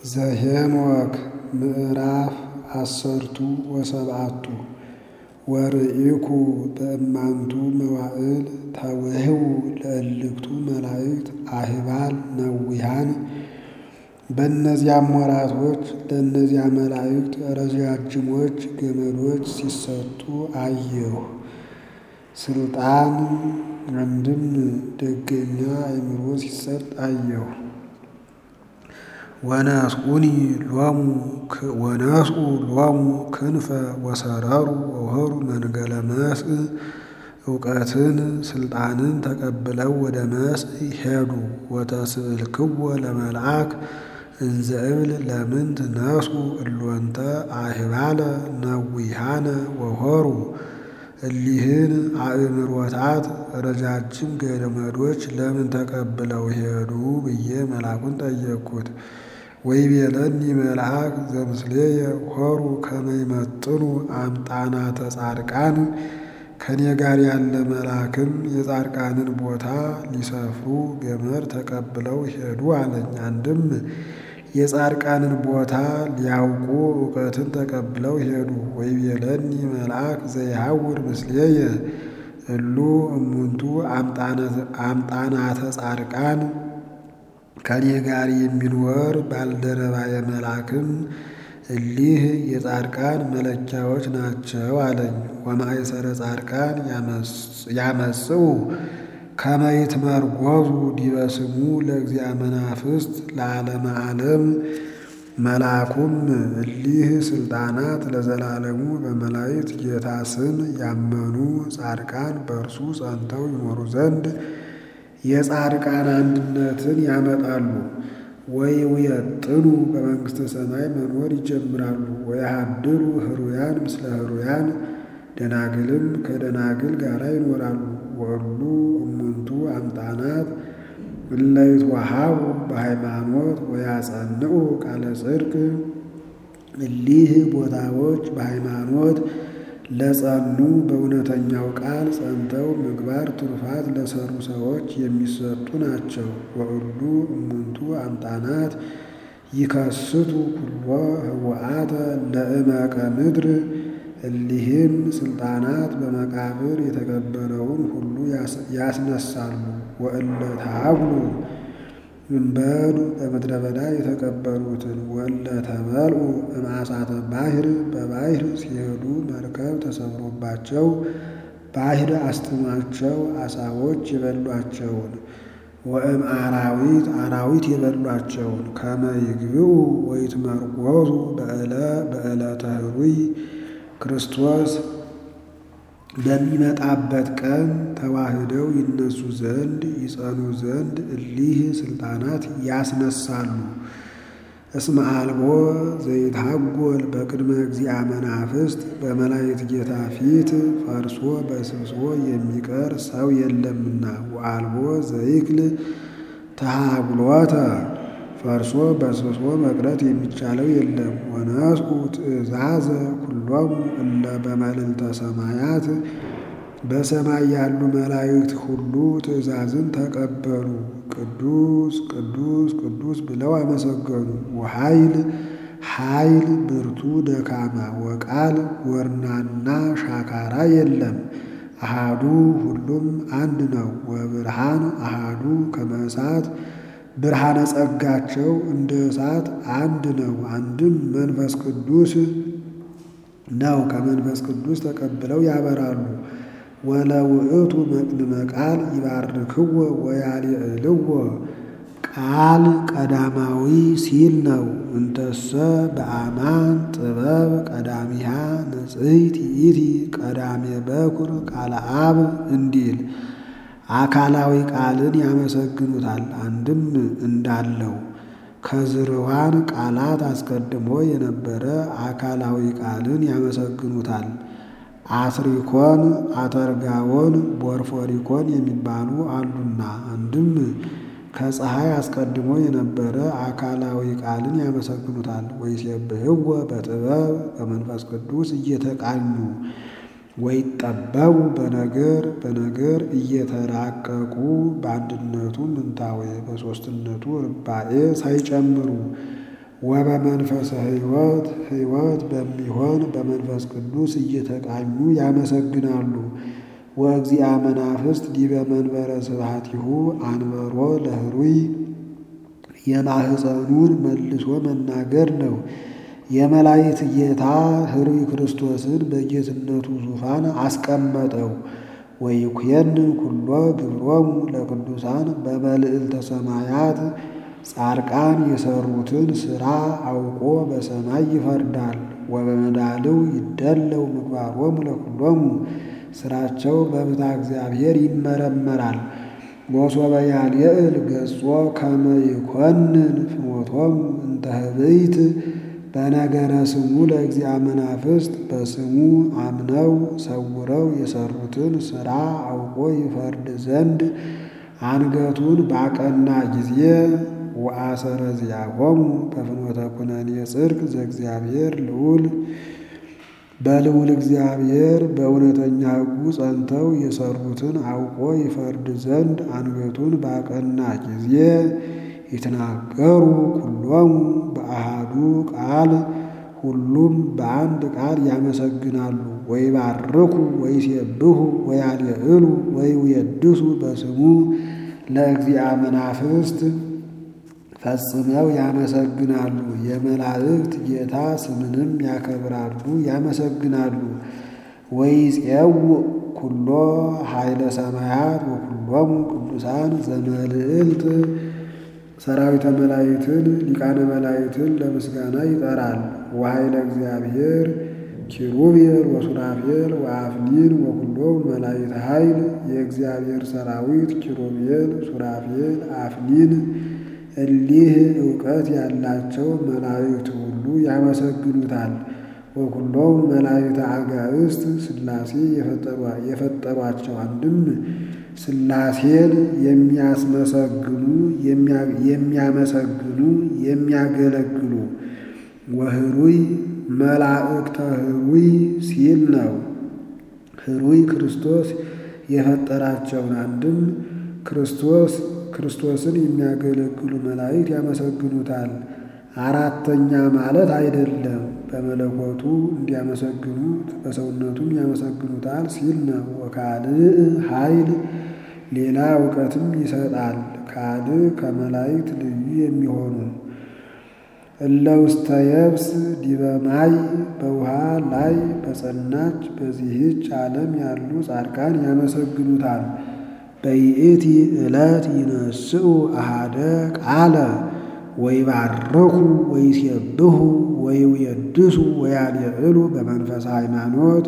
ዘኄንወክ ምዕራፍ አሰርቱ ወሰብዓቱ ወርኢኩ በእማንቱ መዋዕል ተውህቡ ለእልክቱ መላእክት አህባል ነዊሃን በእነዚያም ወራቶች ለእነዚያ መላእክት ረዣዥሞች ገመዶች ሲሰጡ አየሁ። ስልጣን አንድም ደገኛ አእምሮ ሲሰጥ አየሁ። ወነስኡኒ ሎሙ ወነስኡ ሎሙ ክንፈ ወሰረሩ ወሆሩ መንገለ መስእ እውቀትን ስልጣንን ተቀብለው ወደ መስእ ሄዱ። ወተስእልክዎ ለመልአክ እንዘ እብል ለምንት ነስኡ እሎንተ አህባለ ነዊሃነ ወሆሩ እሊህን አእምሮታት ረጃጅም ገመዶች ለምን ተቀብለው ሄዱ ብዬ መልአኩን ጠየቅኩት። ወይቤለኒ መልአክ ዘምስሌየ ሆሩ ከመ ይመጥኑ አምጣናተ ጻድቃን ከኔ ጋር ያለ መልአክም የጻድቃንን ቦታ ሊሰፍሩ ገመድ ተቀብለው ሄዱ አለኝ። አንድም የጻድቃንን ቦታ ሊያውቁ እውቀትን ተቀብለው ሄዱ። ወይቤለኒ መልአክ ዘይሐውር ምስሌየ እሉ እሙንቱ አምጣናተ ጻድቃን ከኔ ጋር የሚኖር ባልደረባየ መልአክም እሊህ የጻድቃን መለኪያዎች ናቸው አለኝ። ወማእሰረ ጻድቃን ያመጽኡ ከመ ይትመርጐዙ ዲበ ስሙ ለእግዚአ መናፍስት ለዓለመ ዓለም። መልአኩም እሊህ ስልጣናት ለዘላለሙ በመላእክት ጌታ ስም ያመኑ ጻድቃን በእርሱ ጸንተው ይኖሩ ዘንድ የጻድቃን አንድነትን ያመጣሉ። ወይውየጥኑ በመንግሥተ ሰማይ መኖር ይጀምራሉ። ወያሃድሩ ህሩያን ምስለ ህሩያን ደናግልም ከደናግል ጋር ይኖራሉ። ወእሉ እሙንቱ አምጣናት እለ ይትወሃቡ በሃይማኖት ወያጸንዑ ቃለ ጽድቅ። እሊህ ቦታዎች በሃይማኖት ለጸኑ በእውነተኛው ቃል ጸንተው ምግባር ትሩፋት ለሰሩ ሰዎች የሚሰጡ ናቸው። ወእሉ እሙንቱ አምጣናት ይከስቱ ኩሎ ህወአተ ለእመቀ ምድር። እሊህም ስልጣናት በመቃብር የተቀበረውን ሁሉ ያስነሳሉ። ወእለ ተሃብሉ እምበዱ በምድረ በዳ የተቀበሩትን ወእለ ተበልዑ እምአሳተ ባሕር በባሕር ሲሄዱ መርከብ ተሰብሮባቸው ባሕር አስጥሟቸው ዓሣዎች የበሏቸውን ወእም አራዊት አራዊት የበሏቸውን ከመ ይግብኡ ወይትመርጐዙ በዕለተ ኅሩይ ክርስቶስ በሚመጣበት ቀን ተዋህደው ይነሱ ዘንድ ይጸኑ ዘንድ እሊህ ስልጣናት ያስነሳሉ። እስመ አልቦ ዘይትሐጐል በቅድመ እግዚአ መናፍስት በመላእክት ጌታ ፊት ፈርሶ በስብሶ የሚቀር ሰው የለምና። ወአልቦ ዘይክል ተሃብሎተ ፈርሶ በስብሶ መቅረት የሚቻለው የለም። ወነስኡ ትእዛዘ ኩሎሙ እለ በመልዕልተ ሰማያት በሰማይ ያሉ መላእክት ሁሉ ትእዛዝን ተቀበሉ። ቅዱስ ቅዱስ ቅዱስ ብለው አመሰገኑ። ወኃይል ኃይል ብርቱ ደካማ ወቃል ጎርናና ሻካራ የለም። አሃዱ ሁሉም አንድ ነው። ወብርሃን አሃዱ ከመ እሳት ብርሃነ ጸጋቸው እንደ እሳት አንድ ነው። አንድም መንፈስ ቅዱስ ነው። ከመንፈስ ቅዱስ ተቀብለው ያበራሉ። ወለውእቱ መቅድመ ቃል ይባርክዎ ወያልዕልዎ ቃል ቀዳማዊ ሲል ነው። እንተሰ በአማን ጥበብ ቀዳሚሃ ንጽሕት ይእቲ ቀዳሜ በኩር ቃለ አብ እንዲል አካላዊ ቃልን ያመሰግኑታል። አንድም እንዳለው ከዝርዋን ቃላት አስቀድሞ የነበረ አካላዊ ቃልን ያመሰግኑታል። አትሪኮን፣ አተርጋዎን፣ ቦርፎሪኮን የሚባሉ አሉና አንድም ከፀሐይ አስቀድሞ የነበረ አካላዊ ቃልን ያመሰግኑታል። ወይሴብሕዎ በጥበብ በመንፈስ ቅዱስ እየተቃኙ ወይጠበቡ በነገር በነገር እየተራቀቁ በአንድነቱ ምንታዌ በሦስትነቱ ርባኤ ሳይጨምሩ ወበመንፈሰ ሕይወት ሕይወት በሚሆን በመንፈስ ቅዱስ እየተቃኙ ያመሰግናሉ። ወእግዚአ መናፍስት ዲበ መንበረ ስብሐቲሁ አንበሮ ለህሩይ የማህፀኑን መልሶ መናገር ነው። የመላእክት ጌታ ህሩይ ክርስቶስን በጌትነቱ ዙፋን አስቀመጠው። ወይኩየን ኩሎ ግብሮሙ ለቅዱሳን በመልዕልተ ሰማያት ጻድቃን የሰሩትን ሥራ አውቆ በሰማይ ይፈርዳል። ወበመዳልው ይደለው ምግባሮሙ ለኩሎሙ ሥራቸው በብታ እግዚአብሔር ይመረመራል። ወሶበ ያልየእል ገጾ ከመ ይኮንን ፍኖቶሙ እንተ ህብይት በነገረ ስሙ ለእግዚአ መናፍስት በስሙ አምነው ሰውረው የሰሩትን ሥራ አውቆ ይፈርድ ዘንድ አንገቱን ባቀና ጊዜ ወአሰረ ዚአሆሙ በፍኖተ ኩነኔ ጽድቅ ዘእግዚአብሔር ልዑል በልዑል እግዚአብሔር በእውነተኛ ሕጉ ጸንተው የሰሩትን አውቆ ይፈርድ ዘንድ አንገቱን ባቀና ጊዜ ይትናገሩ ኩሎሙ በአሃዱ ቃል ሁሉም በአንድ ቃል ያመሰግናሉ። ወይባርኩ ወይሴብሑ ወያልዕሉ ወይውየድሱ በስሙ ለእግዚአ መናፍስት ፈጽመው ያመሰግናሉ። የመላእክት ጌታ ስምንም ያከብራሉ ያመሰግናሉ። ወይፄው ኩሎ ኃይለ ሰማያት ወኩሎሙ ቅዱሳን ዘመልዕልት ሰራዊተ መላእክትን ሊቃነ መላእክትን ለምስጋና ይጠራል። ወኃይለ እግዚአብሔር ኪሩቤል ወሱራፌል ወአፍኒን ወኩሎሙ መላእክት ኃይል የእግዚአብሔር ሰራዊት ኪሩቤል፣ ሱራፌል፣ አፍኒን እሊህ ዕውቀት ያላቸው መላእክት ሁሉ ያመሰግኑታል። ወኩሎሙ መላእክተ አጋዕዝት ሥላሴ የፈጠሯቸው አንድም ሥላሴን የሚያስመሰግኑ የሚያመሰግኑ የሚያገለግሉ ወህሩይ መላእክተ ህሩይ ሲል ነው። ህሩይ ክርስቶስ የፈጠራቸውን አንድም ክርስቶስ ክርስቶስን የሚያገለግሉ መላእክት ያመሰግኑታል። አራተኛ ማለት አይደለም። በመለኮቱ እንዲያመሰግኑት በሰውነቱም ያመሰግኑታል ሲል ነው። ወካልእ ኃይል ሌላ እውቀትም ይሰጣል። ካልእ ከመላእክት ልዩ የሚሆኑ እለ ውስተ የብስ ዲበ ማይ በውሃ ላይ በጸናች በዚህች ዓለም ያሉ ጻድቃን ያመሰግኑታል። በይእቲ ዕለት ይነስኡ አሃደ ቃለ ወይባርኩ ወይሴብሑ ወይውየድሱ ወያልዕሉ በመንፈሰ ሃይማኖት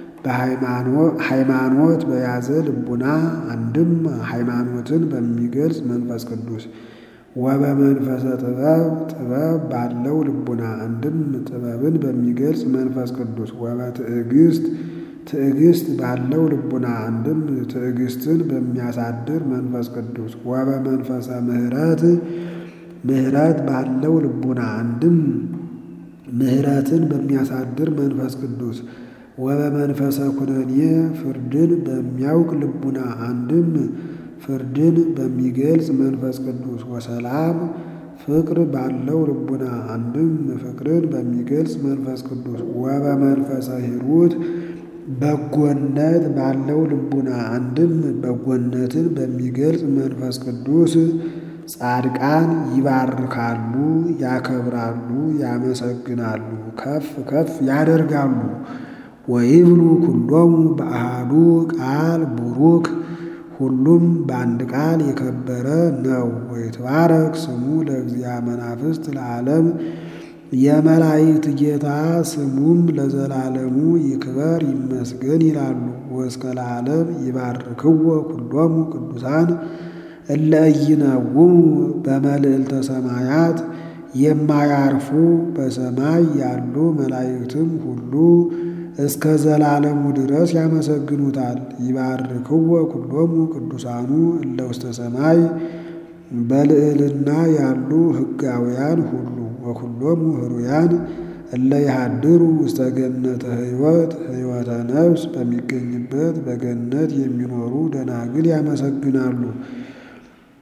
ሃይማኖት በያዘ ልቡና አንድም ሃይማኖትን በሚገልጽ መንፈስ ቅዱስ ወበመንፈሰ ጥበብ ጥበብ ባለው ልቡና አንድም ጥበብን በሚገልጽ መንፈስ ቅዱስ ወበትዕግስት ትዕግስት ባለው ልቡና አንድም ትዕግስትን በሚያሳድር መንፈስ ቅዱስ ወበመንፈሰ ምሕረት ምሕረት ባለው ልቡና አንድም ምሕረትን በሚያሳድር መንፈስ ቅዱስ ወበመንፈሰ ኩነኔ ፍርድን በሚያውቅ ልቡና አንድም ፍርድን በሚገልጽ መንፈስ ቅዱስ ወሰላም ፍቅር ባለው ልቡና አንድም ፍቅርን በሚገልጽ መንፈስ ቅዱስ ወበመንፈሰ ሂሩት በጎነት ባለው ልቡና አንድም በጎነትን በሚገልጽ መንፈስ ቅዱስ ጻድቃን ይባርካሉ፣ ያከብራሉ፣ ያመሰግናሉ፣ ከፍ ከፍ ያደርጋሉ። ወይብሉ ኩሎሙ በአሃዱ ቃል ቡሩክ ሁሉም በአንድ ቃል የከበረ ነው። ወይትባረክ ስሙ ለእግዚአ መናፍስት ለዓለም የመላእክት ጌታ ስሙም ለዘላለሙ ይክበር ይመስገን ይላሉ። ወእስከ ለዓለም ይባርክዎ ኩሎሙ ቅዱሳን እለ ኢይነውሙ በመልዕልተ ሰማያት የማያርፉ በሰማይ ያሉ መላእክትም ሁሉ እስከ ዘላለሙ ድረስ ያመሰግኑታል። ይባርክዎ ኩሎሙ ቅዱሳኑ እለ ውስተ ሰማይ በልዕልና ያሉ ሕጋውያን ሁሉ ወኩሎሙ ህሩያን እለ ይሃድሩ ውስተ ገነተ ሕይወት ሕይወተ ነፍስ በሚገኝበት በገነት የሚኖሩ ደናግል ያመሰግናሉ።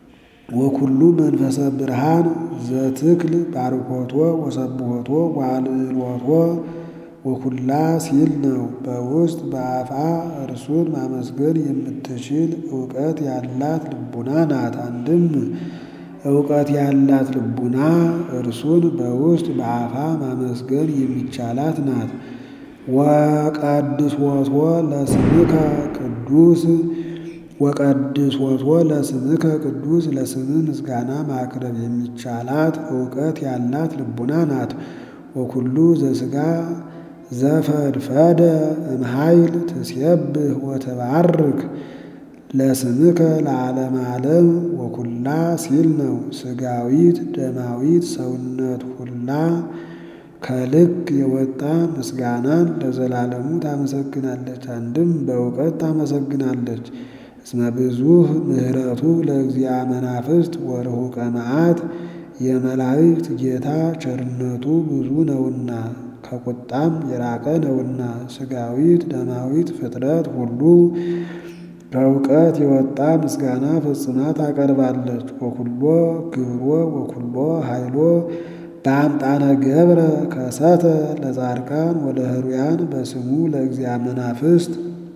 ወኩሉ መንፈሰ ብርሃን ዘትክል ባርኮቶ ወሰብሖቶ ዋልዕሎቶ ወኩላ ሲል ነው። በውስጥ በአፋ እርሱን ማመስገን የምትችል እውቀት ያላት ልቡና ናት። አንድም እውቀት ያላት ልቡና እርሱን በውስጥ በአፋ ማመስገን የሚቻላት ናት። ወቀድሶቶ ለስምከ ቅዱስ ወቀድሶቶ ለስምከ ቅዱስ ለስምህ ምስጋና ማቅረብ የሚቻላት እውቀት ያላት ልቡና ናት። ወኩሉ ዘሥጋ ዘፈድፈደ እምኃይል ትሴብህ ወትባርክ ለስምከ ለዓለመ ዓለም ወኩላ ሲል ነው። ሥጋዊት ደማዊት ሰውነት ሁላ ከልክ የወጣ ምስጋናን ለዘላለሙ ታመሰግናለች። አንድም በእውቀት ታመሰግናለች። እስመ ብዙኅ ምሕረቱ ለእግዚአ መናፍስት ወርሑቀ መዓት የመላእክት ጌታ ቸርነቱ ብዙ ነውና ከቁጣም የራቀ ነውና። ሥጋዊት ደማዊት ፍጥረት ሁሉ ከእውቀት የወጣ ምስጋና ፈጽማ ታቀርባለች። ወኩሎ ግብሮ ወኩሎ ኃይሎ በአምጣነ ገብረ ከሰተ ለጻድቃን ወለህሩያን በስሙ ለእግዚአ መናፍስት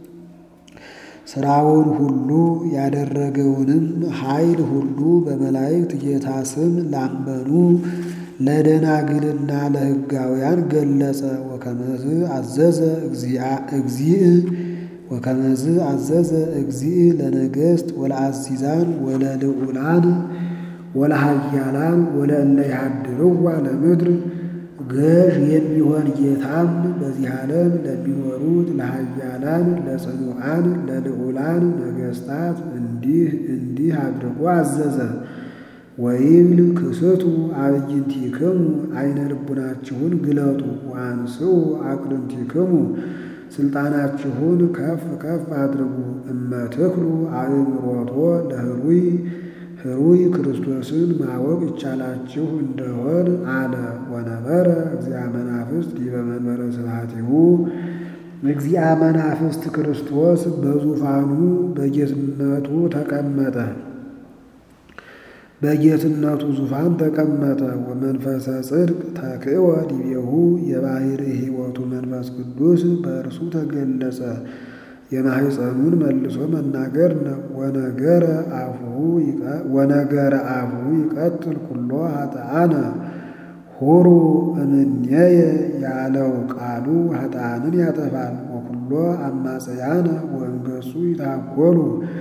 ስራውን ሁሉ ያደረገውንም ኃይል ሁሉ በመላእክት ጌታ ስም ላመኑ ለደናግልና ለሕጋውያን ገለጸ። ወከመዝ አዘዘ እግዚእ ወከመዝ አዘዘ እግዚእ ለነገሥት ወለአዚዛን ወለልዑላን ወለሃያላን ወለእለ ይሃድርዋ ለምድር ገዥ የሚሆን ጌታም በዚህ ዓለም ለሚኖሩት ለሃያላን ለጽኑዓን ለልዑላን ነገሥታት እንዲህ እንዲህ አድርጎ አዘዘ። ወይብል ክስቱ አዕይንቲክሙ አይነ ልቡናችሁን ግለጡ፣ ወአንስኡ አቅርንቲክሙ ስልጣናችሁን ከፍ ከፍ አድርጉ። እመትክሉ አእምሮቶ ለህሩይ ህሩይ ክርስቶስን ማወቅ ይቻላችሁ እንደሆን አለ። ወነበረ እግዚአ መናፍስት ዲበ መንበረ ስብሐቲሁ እግዚአ መናፍስት ክርስቶስ በዙፋኑ በጌትነቱ ተቀመጠ በጌትነቱ ዙፋን ተቀመጠ። ወመንፈሰ ጽድቅ ተክእወ ዲቤሁ የባሕርይ ሕይወቱ መንፈስ ቅዱስ በእርሱ ተገለጸ። የማሕፀኑን መልሶ መናገር ነው። ወነገረ አፉሁ ይቀትል ኩሎ ኃጥአነ ሁሩ እምኔየ ያለው ቃሉ ኃጥአንን ያጠፋል። ወኩሎ አማጽያነ ወእንገጹ ይታጎሉ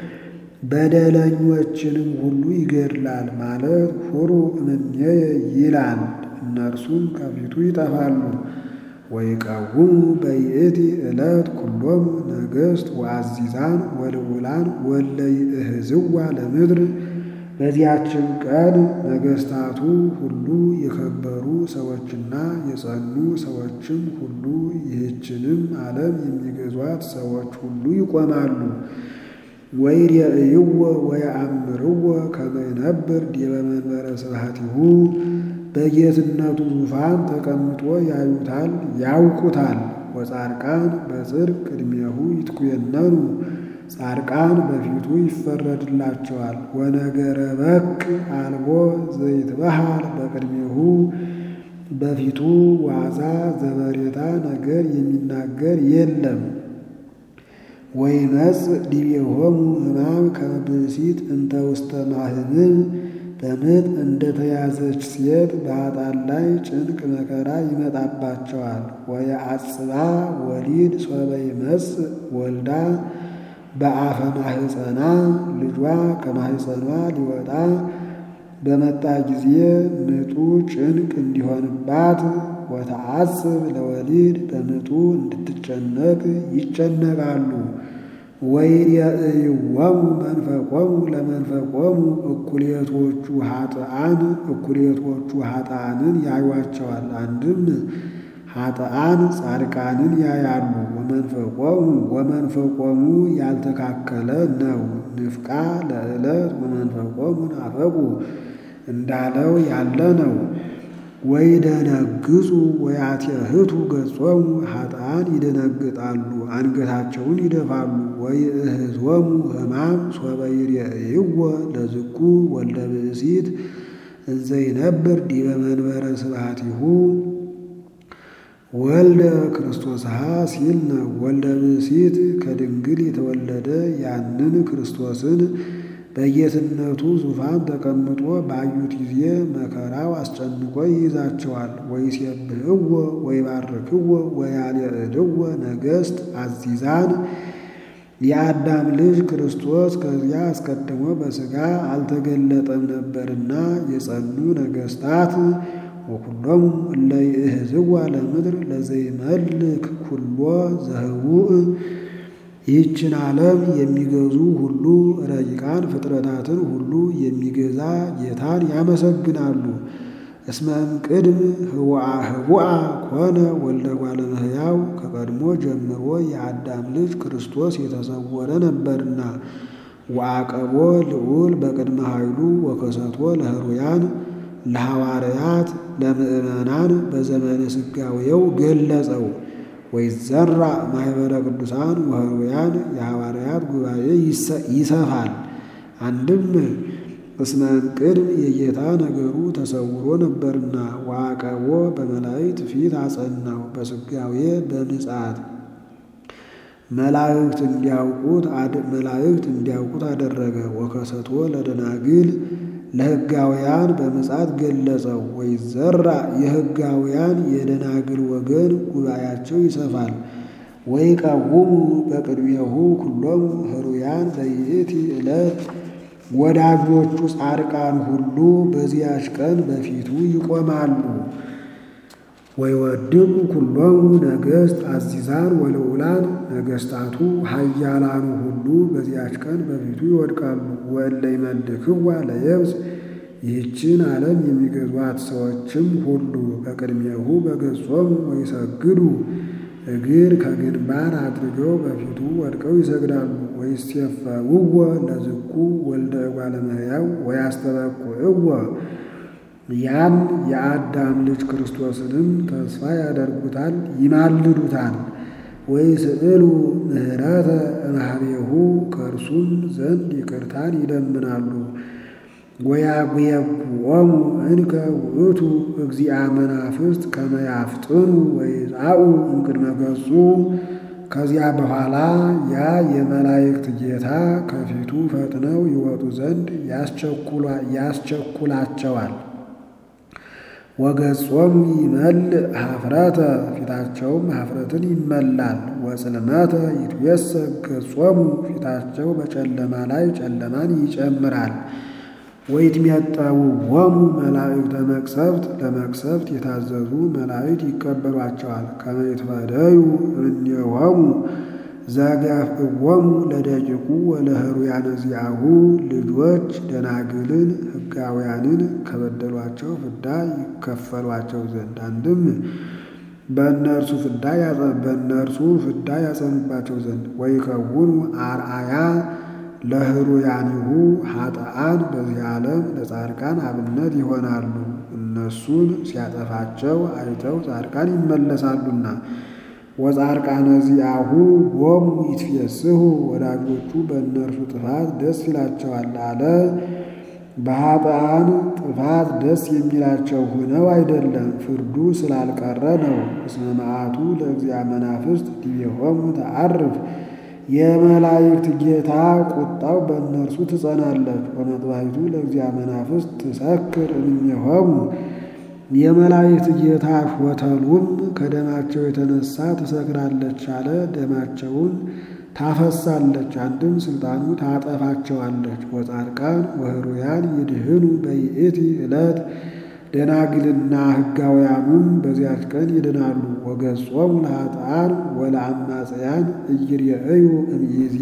በደለኞችንም ሁሉ ይገድላል ማለት ሁሩ እምኔየ ይላል። እነርሱም ከፊቱ ይጠፋሉ። ወይቀውሙ በይእቲ ዕለት ኩሎሙ ነገሥት ወአዚዛን ወልዑላን ወለ ይእህዝዋ ለምድር። በዚያችን ቀን ነገሥታቱ ሁሉ የከበሩ ሰዎችና የጸኑ ሰዎችም ሁሉ ይህችንም ዓለም የሚገዟት ሰዎች ሁሉ ይቆማሉ። ወይሬእይዎ ወየአምርዎ ከመ ይነብር ዲበ መንበረ ስብሐቲሁ በጌትነቱ ዙፋን ተቀምጦ ያዩታል ያውቁታል። ወጻድቃን በጽድቅ ቅድሜሁ ይትኩየነኑ ጻድቃን በፊቱ ይፈረድላቸዋል። ወነገረ በቅ አልቦ ዘይትበሃል በቅድሜሁ በፊቱ ዋዛ ዘበሬታ ነገር የሚናገር የለም። ወይመጽእ ዲቤሆሙ ሕማም ከመ ብእሲት እንተ ውስተ ማህምም በምጥ እንደተያዘች ሴት በኃጥአን ላይ ጭንቅ መከራ ይመጣባቸዋል። ወየዐጽባ ወሊድ ሶበ ይመጽእ ወልዳ በአፈ ማህፀና ልጇ ከማህፀኗ ሊወጣ በመጣ ጊዜ ምጡ ጭንቅ እንዲሆንባት ወተዐጽብ ለወሊድ በምጡ እንድትጨነቅ ይጨነቃሉ። ወይሬእይዎሙ መንፈቆሙ ለመንፈቆሙ እኩሌቶቹ ኃጥአን እኩሌቶቹ ኃጥአንን ያዩዋቸዋል። አንድም ኃጥአን ጻድቃንን ያያሉ። ወመንፈቆሙ ወመንፈቆሙ ያልተካከለ ነው። ንፍቃ ለዕለት ወመንፈቆሙ ናፈቁ እንዳለው ያለ ነው። ወይደነግጹ ወያትየህቱ ገጾሙ ኃጥአን ይደነግጣሉ፣ አንገታቸውን ይደፋሉ። ወይእህዝወሙ ሕማም ሶበ ይሬእይዎ ለዝኩ ወልደ ብእሲት እንዘ ይነብር ዲበ መንበረ ስብሐቲሁ ወልደ ክርስቶስሃ ሲል ነው። ወልደ ብእሲት ከድንግል የተወለደ ያንን ክርስቶስን በጌትነቱ ዙፋን ተቀምጦ ባዩት ጊዜ መከራው አስጨንቆ ይይዛቸዋል። ወይሴብሕዎ ወይባርክዎ ወያልዕልዎ ነገሥት አዚዛን የአዳም ልጅ ክርስቶስ ከዚያ አስቀድሞ በሥጋ አልተገለጠም ነበርና የጸኑ ነገሥታት ወኩሎሙ እለ ይእህዝዋ ለምድር ለዘይመልክ ኩሎ ዘህቡእ ይህችን ዓለም የሚገዙ ሁሉ ረቂቃን ፍጥረታትን ሁሉ የሚገዛ ጌታን ያመሰግናሉ። እስመ እምቅድም ህቡአ ህቡአ ኮነ ወልደ እጓለ እመሕያው ከቀድሞ ጀምሮ የአዳም ልጅ ክርስቶስ የተሰወረ ነበርና ወአቀቦ ልዑል በቅድመ ኃይሉ ወከሰቶ ለህሩያን ለሐዋርያት ለምእመናን በዘመነ ስጋዌው ገለጸው። ወይዘራ ማኅበረ ቅዱሳን ወህሩያን የሐዋርያት ጉባኤ ይሰፋል። አንድም እስመ እምቅድም የጌታ ነገሩ ተሰውሮ ነበርና ወአቀቦ በመላእክት ፊት አጸናው በስጋዌ በምጽአት መላእክት እንዲያውቁት መላእክት እንዲያውቁት አደረገ። ወከሰቶ ለደናግል ለሕጋውያን በምጽአት ገለጸው። ወይዘራ የሕጋውያን የደናግል ወገን ጉባኤያቸው ይሰፋል። ወይቀውሙ በቅድሜሁ ኩሎሙ ህሩያን በይእቲ ዕለት ወዳጆቹ ጻድቃን ሁሉ በዚያች ቀን በፊቱ ይቆማሉ። ወይወድቁ ኩሎሙ ነገሥት አዚዛን ወልዑላን ነገሥታቱ ኃያላኑ ሁሉ በዚያች ቀን በፊቱ ይወድቃሉ። ወእለ ይመልክዋ ለየብስ ይህችን ዓለም የሚገዟት ሰዎችም ሁሉ በቅድሜሁ በገጾሙ ወይሰግዱ እግር ከግንባር አድርገው በፊቱ ወድቀው ይሰግዳሉ። ወይሴፈውዎ ለዝኩ ወልደ እጓለ እመሕያው ወያስተበቁዕዎ ያን የአዳም ልጅ ክርስቶስንም ተስፋ ያደርጉታል፣ ይማልዱታል። ወይስእሉ ምህረተ እምኀቤሁ ከእርሱም ዘንድ ይቅርታን ይለምናሉ። ወያጉየጉኦሙ እንከ ውእቱ እግዚአ መናፍስት ከመ ያፍጥኑ ወይጻኡ እምቅድመ ገጹ። ከዚያ በኋላ ያ የመላእክት ጌታ ከፊቱ ፈጥነው ይወጡ ዘንድ ያስቸኩላቸዋል። ወገጾም ይመልእ ኀፍረተ ፊታቸውም ኀፍረትን ይመላል። ወጽልመተ ይትዌሰግ ገጾሙ ፊታቸው በጨለማ ላይ ጨለማን ይጨምራል። ወይትሜጠውዎሙ መላእክተ መቅሰፍት ለመቅሰፍት የታዘዙ መላእክት ይቀበሏቸዋል። ከመ ይትፈደዩ እምኔሆሙ ዘገፍዕዎሙ ለደቂቁ ወለህሩያነ ዚአሁ ልጆች ደናግልን ሕጋውያንን ከበደሏቸው ፍዳ ይከፈሏቸው ዘንድ አንድም በእነርሱ ፍዳ በእነርሱ ፍዳ ያጸኑባቸው ዘንድ ወይከውኑ አርአያ ለህሩያኒሁ ኃጥአን በዚህ ዓለም ለጻድቃን አብነት ይሆናሉ። እነሱን ሲያጠፋቸው አይተው ጻድቃን ይመለሳሉና። ወጻድቃነ ዚአሁ ቦሙ ይትፌስሑ ወዳጆቹ በእነርሱ ጥፋት ደስ ይላቸዋል አለ። በኃጥአን ጥፋት ደስ የሚላቸው ሆነው አይደለም፣ ፍርዱ ስላልቀረ ነው። እስመ መዓቱ ለእግዚአ መናፍስት ዲቤሆሙ ተዐርፍ የመላእክት ጌታ ቁጣው በእነርሱ ትጸናለች። ወመጥባይቱ ለእግዚአ መናፍስት ትሰክር እምኔሆሙ የመላእክት ጌታ ሾተሉም ከደማቸው የተነሳ ትሰክራለች አለ። ደማቸውን ታፈሳለች፣ አንድም ስልጣኑ ታጠፋቸዋለች። ወጻድቃን ወህሩያን ይድህኑ በይእቲ ዕለት ደናግልና ሕጋውያኑም በዚያች ቀን ይድናሉ። ወገጾሙ ለኃጥአን ወለአማጽያን ኢይሬእዩ እምይእዜ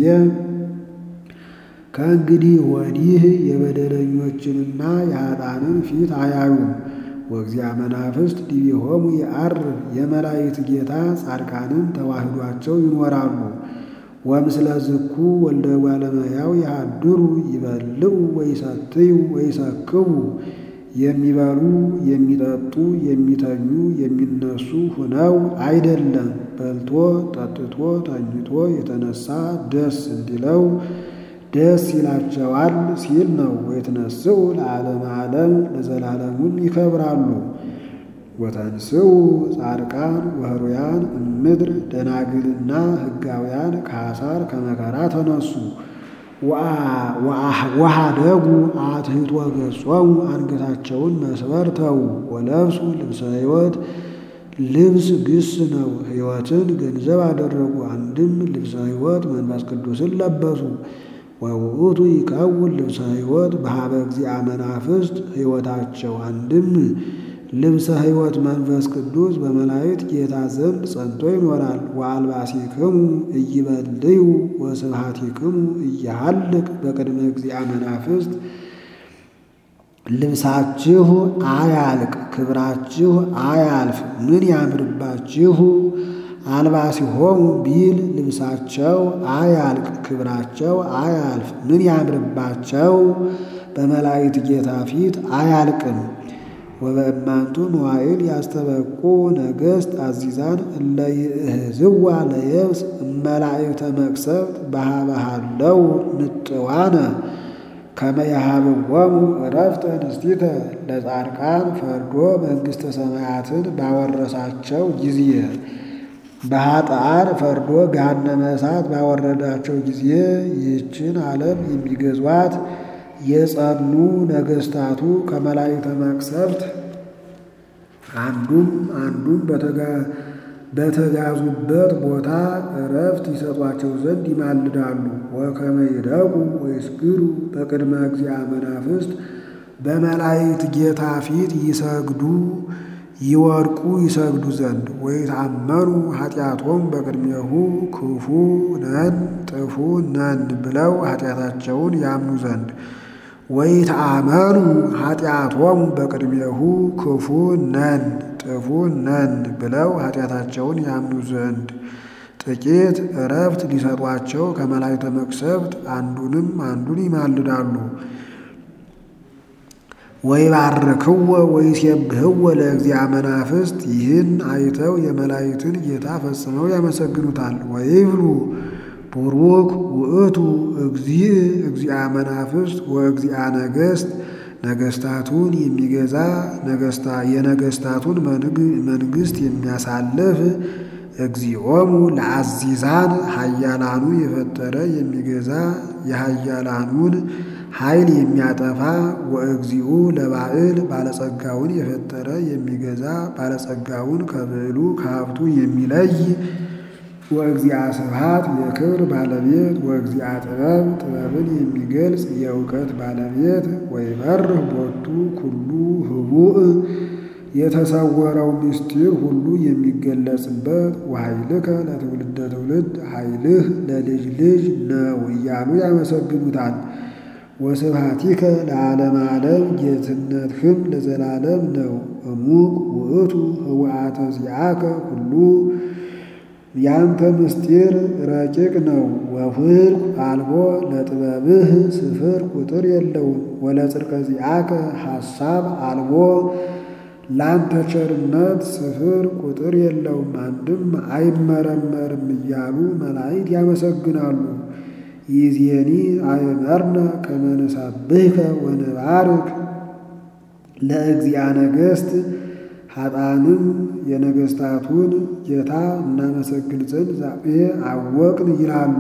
ከእንግዲህ ወዲህ የበደለኞችንና የኃጥአንን ፊት አያዩም። ወእግዚአ መናፍስት ዲቤሆሙ የዐርፍ የመላእክት ጌታ ጻድቃንን ተዋህዷቸው ይኖራሉ። ወምስለ ዝኩ ወልደ እጓለ እመሕያው ያድሩ ይበልዑ ወይሰትዩ ወይሰክቡ የሚበሉ የሚጠጡ የሚተኙ የሚነሱ ሁነው አይደለም። በልቶ ጠጥቶ ተኝቶ የተነሳ ደስ እንዲለው ደስ ይላቸዋል ሲል ነው። ወይትነስኡ ለዓለመ ዓለም ለዘላለሙም ይከብራሉ። ወተንስኡ ጻድቃን ወህሩያን እምድር ደናግልና ሕጋውያን ከአሳር ከመከራ ተነሱ። ወሃደጉ አትሕቶ ገጾሙ አንገታቸውን መስበር ተዉ። ወለብሱ ልብሰ ሕይወት ልብስ ግስ ነው። ሕይወትን ገንዘብ አደረጉ። አንድም ልብሰ ሕይወት መንፈስ ቅዱስን ለበሱ። ወውእቱ ይከውን ልብሰ ሕይወት በሀበ እግዚአ መናፍስት ሕይወታቸው አንድም ልብሰ ሕይወት መንፈስ ቅዱስ በመላእክት ጌታ ዘንድ ጸንቶ ይኖራል። ወአልባሲክሙ ኢይበልዩ ወስብሐቲክሙ ኢይሃልቅ በቅድመ እግዚአ መናፍስት ልብሳችሁ አያልቅ፣ ክብራችሁ አያልፍ። ምን ያምርባችሁ አልባሲሆሙ ቢል ልብሳቸው አያልቅ፣ ክብራቸው አያልፍ። ምን ያምርባቸው በመላእክት ጌታ ፊት አያልቅም። ወበእማንቱ መዋዕል ያስተበቁ ነገሥት አዚዛን እለ ይእህዝዋ ለየብስ እመላእክተ መቅሰፍት በሃበሃለው ምጥዋነ ከመ የሃብዎሙ ዕረፍተ ንስቲተ ለጻድቃን ፈርዶ መንግሥተ ሰማያትን ባወረሳቸው ጊዜ በኃጥአን ፈርዶ ገሃነመ እሳት ባወረዳቸው ጊዜ ይህችን ዓለም የሚገዟት የጸኑ ነገሥታቱ ከመላእክተ መቅሰፍት አንዱም አንዱም በተጋዙበት ቦታ ዕረፍት ይሰጧቸው ዘንድ ይማልዳሉ። ወከመ ይደቁ ወይስግዱ በቅድመ እግዚአ መናፍስት በመላእክት ጌታ ፊት ይሰግዱ ይወድቁ ይሰግዱ ዘንድ ወይታመኑ ኃጢአቶም በቅድሜሁ ክፉ ነን ጥፉ ነን ብለው ኃጢአታቸውን ያምኑ ዘንድ ወይትአመኑ ኃጢአቶም በቅድሜሁ ክፉ ነን ጥፉ ነን ብለው ኃጢአታቸውን ያምኑ ዘንድ ጥቂት ዕረፍት ሊሰጧቸው ከመላእክተ መቅሰፍት አንዱንም አንዱን ይማልዳሉ። ወይባርክዎ ወይሴብሕዎ ለእግዚአ መናፍስት ይህን አይተው የመላእክትን ጌታ ፈጽመው ያመሰግኑታል። ወይብሉ ቡሩክ ውእቱ እግዚእ እግዚአ መናፍስት ወእግዚአ ነገሥት ነገሥታቱን የሚገዛ የነገሥታቱን መንግሥት የሚያሳልፍ እግዚኦሙ ለአዚዛን ኃያላኑ የፈጠረ የሚገዛ የኃያላኑን ኃይል የሚያጠፋ ወእግዚኡ ለባዕል ባለጸጋውን የፈጠረ የሚገዛ ባለጸጋውን ከብዕሉ ከሀብቱ የሚለይ ወእግዚአ ስብሐት የክብር ባለቤት ወእግዚአ ጥበብ ጥበብን የሚገልጽ የእውቀት ባለቤት ወይበርህ ቦቱ ኩሉ ህቡእ የተሰወረው ምስጢር ሁሉ የሚገለጽበት ወኃይልከ ለትውልደ ትውልድ ኃይልህ ለልጅ ልጅ ነው እያሉ ያመሰግኑታል። ወስብሐቲከ ለዓለም ዓለም ጌትነትህም ለዘላለም ነው። እሙቅ ውእቱ ህውአተ ዚአከ ሁሉ ያንተ ምስጢር ረቂቅ ነው። ወፍልቅ አልቦ ለጥበብህ ስፍር ቁጥር የለውም። ወለጽድቀ ዚአከ ሐሳብ አልቦ ላንተ ቸርነት ስፍር ቁጥር የለውም፣ አንድም አይመረመርም እያሉ መላእክት ያመሰግናሉ። ይእዜኒ አእመርነ ከመ ንሰብሕከ ወንባርክ ለእግዚአ ነገሥት ኃጥአንም የነገሥታቱን ጌታ እናመሰግን ዘንድ ዛሬ አወቅን ይላሉ።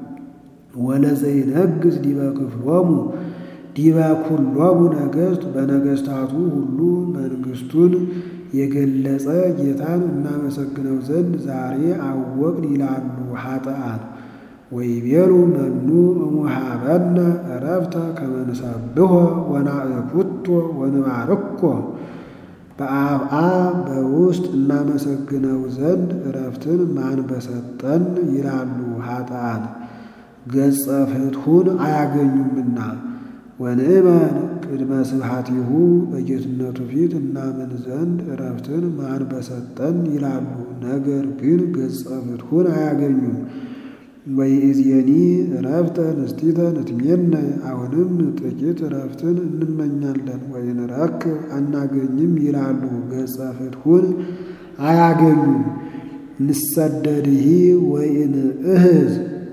ወለዘይነግሥ ዲበ ክፍሎሙ ዲበ ኩሎሙ ነገሥት በነገሥታቱ ሁሉ መንግሥቱን የገለጸ ጌታን እናመሰግነው ዘንድ ዛሬ አወቅን ይላሉ ኃጥአን። ወይቤሉ መኑ እሙሃበነ ዕረፍተ ከመ ንሰብሖ ወናእኩቶ ወንባርኮ በአብአ በውስጥ እናመሰግነው ዘንድ ዕረፍትን ማን በሰጠን ይላሉ ኃጥአን ገጸ ፍትሑን አያገኙምና። ወንእመን ቅድመ ስብሐቲሁ በጌትነቱ ፊት እናምን ዘንድ ዕረፍትን ማን በሰጠን ይላሉ። ነገር ግን ገጸ ፍትሑን አያገኙም። ወይእዜኒ እረፍተ ንስቲተ ንትሜነ አሁንም ጥቂት እረፍትን እንመኛለን። ወይንረክብ አናገኝም ይላሉ ገጸ ፍትሑን አያገኙም። ንሰደድሂ ወይንእህዝ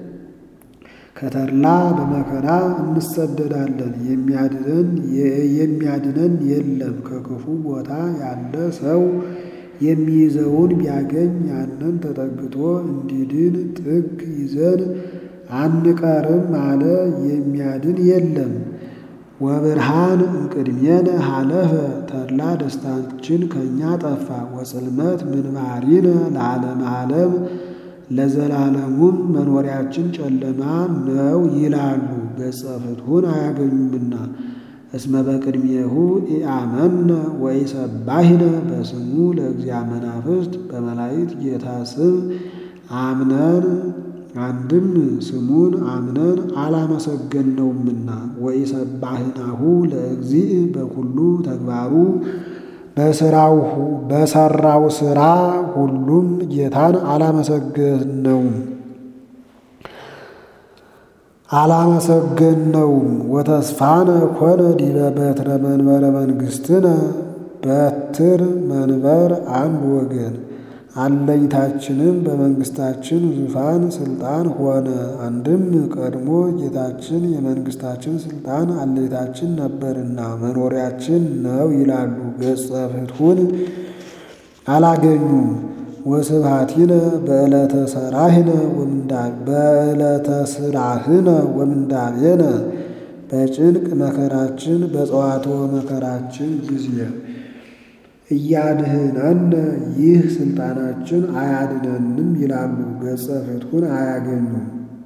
ከተድላ በመከራ እንሰደዳለን። የሚያድነን የሚያድነን የለም። ከክፉ ቦታ ያለ ሰው የሚይዘውን ቢያገኝ ያንን ተጠግቶ እንዲድን ጥግ ይዘን አንቀርም አለ። የሚያድን የለም። ወብርሃን እምቅድሜነ ሀለፈ ተድላ ደስታችን ከእኛ ጠፋ። ወጽልመት ምንባሪነ ለዓለመ ዓለም ለዘላለሙም መኖሪያችን ጨለማ ነው ይላሉ ገጸ ፍትሑን አያገኙምና። እስመ በቅድሜሁ ኢአመነ ወኢሰባሂነ በስሙ ለእግዚአ መናፍስት በመላእክት ጌታ ስም አምነን አንድም ስሙን አምነን አላመሰገነውምና። ወኢሰባህናሁ ለእግዚእ በኩሉ ተግባሩ በስራው በሰራው ስራ ሁሉም ጌታን አላመሰገነውም አላመሰገነውም። ወተስፋነ ኮነ ዲበ በትረ መንበረ መንግሥትነ በትር መንበር አንድ ወገን አለኝታችንም በመንግስታችን ዙፋን ስልጣን ሆነ። አንድም ቀድሞ ጌታችን የመንግስታችን ስልጣን አለኝታችን ነበርና መኖሪያችን ነው ይላሉ ገጸ ፍትሑን አላገኙም። ወስብሐቲነ በዕለተ ሰራህነ በዕለተ ስራህነ ወምንዳቤነ በጭንቅ መከራችን በጸዋትወ መከራችን ጊዜ እያድህነነ ይህ ስልጣናችን አያድነንም ይላሉ ገጸ ፍትሑን አያገኙም።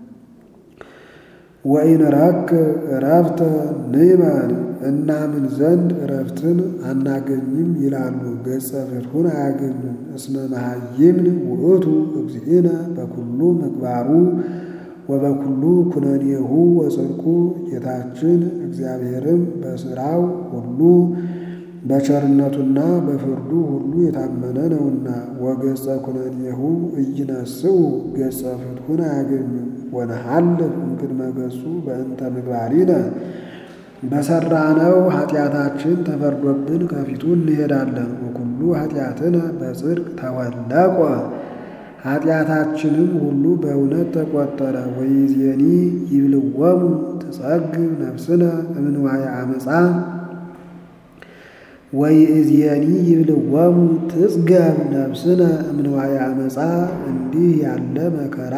ወኢንረክብ ዕረፍተ ንዕመን እናምን ዘንድ ዕረፍትን አናገኝም ይላሉ ገጸ ፍትሑን አያገኙም። እስመ መሃይምን ውእቱ እግዚእነ በኩሉ ምግባሩ ወበኩሉ ኩነኔሁ ወጽድቁ ጌታችን እግዚአብሔርም በሥራው ሁሉ በቸርነቱና በፍርዱ ሁሉ የታመነ ነውና። ወገጸ ኩነኔሁ ኢይነስኡ ገጸ ፍትሑን አያገኙም። ወነሐልፍ እምቅድመ ገጹ በእንተ ምግባሪነ በሠራነው ኃጢአታችን ተፈርዶብን ከፊቱ እንሄዳለን። ወኩሉ ኃጢአትነ በጽድቅ ተወለቆ ኃጢአታችንም ሁሉ በእውነት ተቆጠረ። ወይዜኒ ይብልወሙ ትጸግብ ነፍስነ እምንዋየ አመፃ ወይእዜኒ ይብልወሙ ትጽገብ ነፍስነ እምንዋየ አመፃ እንዲህ ያለ መከራ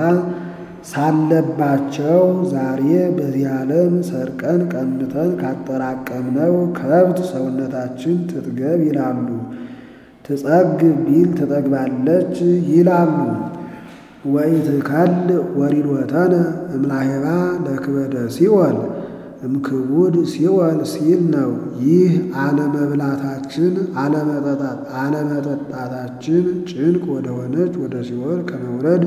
ሳለባቸው ዛሬ በዚህ ዓለም ሰርቀን ቀምተን ካጠራቀምነው ከብት ሰውነታችን ትጥገብ ይላሉ። ትጸግብ ቢል ትጠግባለች ይላሉ። ወኢትከል ወሪዶተነ እምላሄባ ለክበደ ሲኦል እምክቡድ ሲኦል ሲል ነው። ይህ አለመብላታችን አለመጠጣታችን ጭንቅ ወደሆነች ወደ ሲኦል ከመውረድ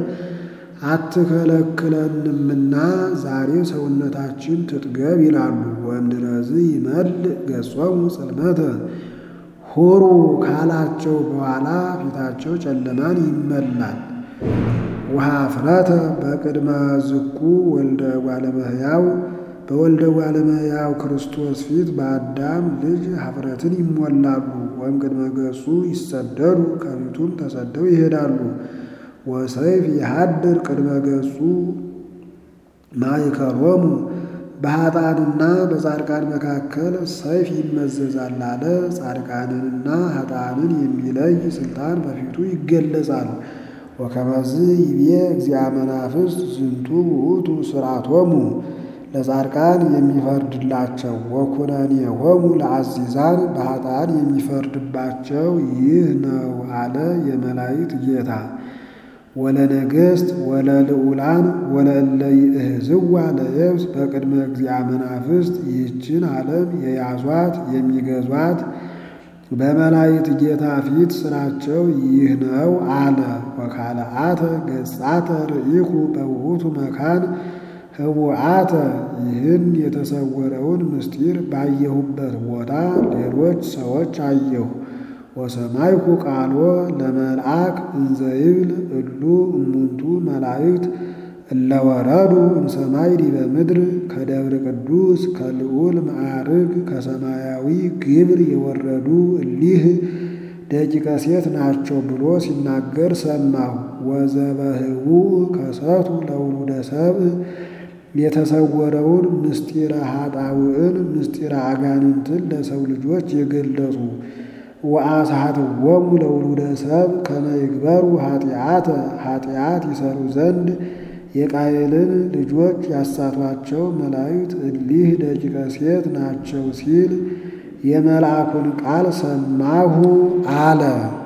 አትከለክለንምና ዛሬ ሰውነታችን ትጥገብ ይላሉ። ወእምድረዝ ይመልእ ገጾሙ ጽልመተ ሁሩ ካላቸው በኋላ ፊታቸው ጨለማን ይመላል። ወኀፍረተ በቅድመ ዝኩ ወልደ እጓለ እመሕያው በወልደ እጓለ እመሕያው ክርስቶስ ፊት በአዳም ልጅ ኀፍረትን ይሞላሉ። ወይም ቅድመ ገጹ ይሰደዱ ከፊቱም ተሰደው ይሄዳሉ። ወሰይፍ የሀድር ቅድመ ገጹ ማእከሎሙ በኃጥአንና በጻድቃን መካከል ሰይፍ ይመዘዛል አለ። ጻድቃንንና ኃጥአንን የሚለይ ስልጣን በፊቱ ይገለጻል። ወከመዝ ይቤ እግዚአ መናፍስት ዝንቱ ውእቱ ሥርዓቶሙ ለጻድቃን የሚፈርድላቸው ወኩነኔሆሙ ለአዚዛን በኃጥአን የሚፈርድባቸው ይህ ነው አለ የመላእክት ጌታ። ወለነገሥት ወለልዑላን ወለእለ ይእህዝዋ ለየብስ በቅድመ እግዚአ መናፍስት ይህችን ዓለም የያዟት የሚገዟት በመላእክት ጌታ ፊት ስራቸው ይህ ነው አለ። ወካልአተ ገጻተ ርኢኩ በውእቱ መካን ህቡአተ ይህን የተሰወረውን ምስጢር ባየሁበት ቦታ ሌሎች ሰዎች አየሁ። ወሰማይኩ ቃሎ ለመልአክ እንዘይብል እሉ እሙንቱ መላእክት እለወረዱ እምሰማይ ዲበ ምድር ከደብረ ቅዱስ ከልዑል ማዕርግ ከሰማያዊ ግብር የወረዱ እሊህ ደቂቀ ሴት ናቸው ብሎ ሲናገር ሰማሁ። ወዘበህቡ ከሰቱ ለውሉደ ሰብእ የተሰወረውን ምስጢረ ኃጣውዕን ምስጢረ አጋንንትን ለሰው ልጆች የገለጹ ወአስሐትዎሙ ለውሉደ ሰብእ ከመ ይግበሩ ኃጢአተ ኃጢአት ይሰሩ ዘንድ የቃየልን ልጆች ያሳቷቸው መላእክት እሊህ ደቂቀ ሴት ናቸው ሲል የመልአኩን ቃል ሰማሁ አለ።